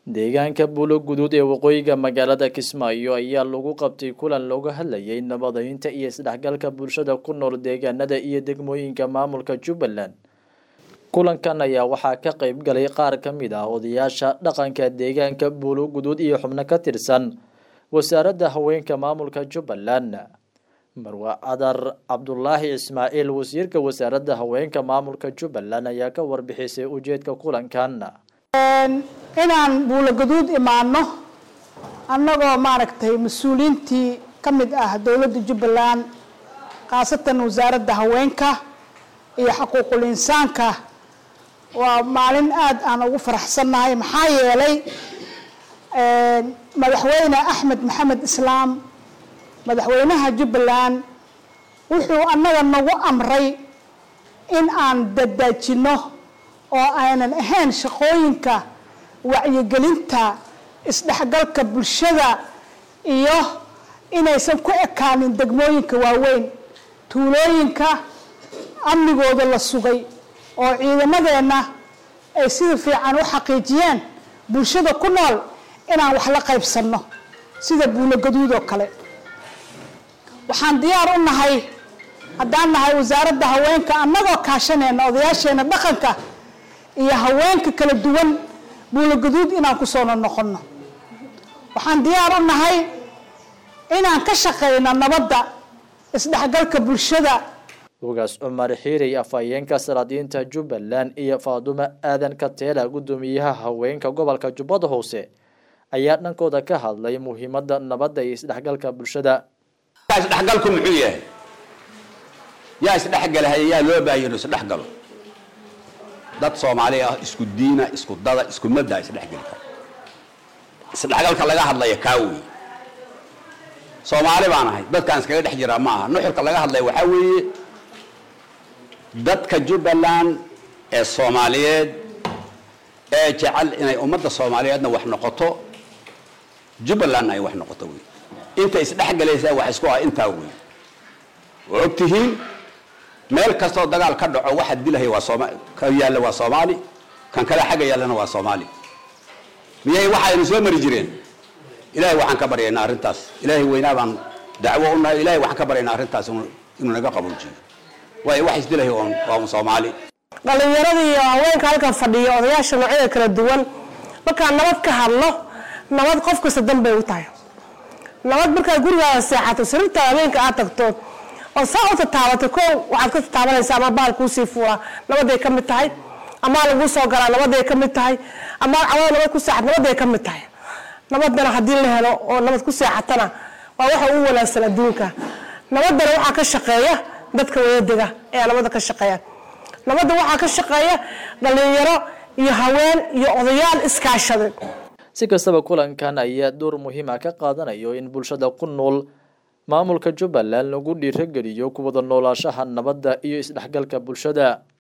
deegaanka buulo guduud ee waqooyiga magaalada kismaayo ayaa lagu qabtay kulan looga hadlayay nabadaynta iyo isdhexgalka bulshada ku nool deegaanada iyo degmooyinka maamulka jubbaland kulankan ayaa waxaa ka qayb galay qaar ka mid ah odayaasha dhaqanka deegaanka buulo guduud iyo xubno ka tirsan wasaaradda haweenka maamulka jubbaland marwe cadar cabdulaahi ismaaciil wasiirka wasaaradda haweenka maamulka jubbaland ayaa ka warbixisay ujeedka kulankan inaan buulo gaduud imaano annagoo maaragtay mas-uuliyiintii ka mid ah dowladda jubbaland khaasatan wasaaradda haweenka iyo xaquuqul insaanka waa maalin aad aan ugu faraxsannahay maxaa yeelay madaxweyne axmed maxamed islaam madaxweynaha jubbaland wuxuu annaga nagu amray in aan dadaajinno oo aynan ahayn shaqooyinka wacyigelinta isdhexgalka bulshada iyo inaysan ku ekaanin degmooyinka waaweyn tuulooyinka amnigooda la sugay oo ciidamadeenna ay sida fiican u xaqiijiyeen bulshada ku nool inaan wax la qaybsanno sida buulo gaduud oo kale waxaan diyaar u nahay haddaan nahay wasaaradda haweenka annagoo kaashanayna odayaasheena dhaqanka iyo haweenka kala duwan buulo gaduud inaan ku soo noqonno waxaan diyaar u nahay inaan ka shaqeyno nabadda isdhexgalka bulshada ugaas cumar xiirey afhayeenka salaadiinta jubbaland iyo faadumo aadan kateela guddoomiyaha haweenka gobolka jubbada hoose ayaa dhankooda ka hadlay muhiimadda nabadda iyo isdhexgalka bulshada isdhexgalku muxuu yahay yaa isdhexgalahay yaa loo baahan inuu isdhexgalo dad soomaali ah isku diina isku dada isku madda isdhexgeli kara isdhexgalka laga hadlaya kaa wey soomaali baan ahay dadkaan iskaga dhex jiraa ma aha nuxurka laga hadlaya waxaa weeye dadka jubbaland ee soomaaliyeed ee jecel inay ummadda soomaaliyeedna wax noqoto jubbalandna ay wax noqoto wey inta isdhexgalaysaa wax isku ah intaa wey waa og tihiin meel kastoo dagaal ka dhaco waxa dilahay waa sooma ka yaalla waa soomaali kan kale xagga yaallana waa soomaali miyay waxaynu soo mari jireen ilahay waxaan ka baryaynaa arrintaas ilaahay weynaa baan dacwo u nahay ilahay waxaan ka baryaynaa arrintaas inuu naga qaboojiyo waayo wax isdilahay oon waa un soomaali dhalinyaradii iyo haweenka halkan fadhiya odayaasha noocyada kala duwan markaan nabad ka hadlo nabad qof kasta danbay u tahay nabad markaad gurigaada seexato sariirtaada habeenka aad tagto oo saa u tataabato ko waxaad ka tataabanaysaa ama baal kuusii fuura nabaday ka mid tahay amaa laguu soo galaa nabaday ka mid tahay amaa cawada nabad ku seexat nabaday ka mid tahay nabadana haddii la helo oo nabad ku seexatana waa waxa ugu wanaagsan adduunka nabadana waxaa ka shaqeeya dadka wadadega ee nabadda ka shaqeeya nabadda waxaa ka shaqeeya dhalinyaro iyo haween iyo odayaal iskaashaday si kastaba kulankan ayaa door muhiima ka qaadanayo in bulshada ku nool maamulka jubbaland lagu dhiirogeliyo kuwada noolaashaha nabadda iyo isdhexgalka bulshada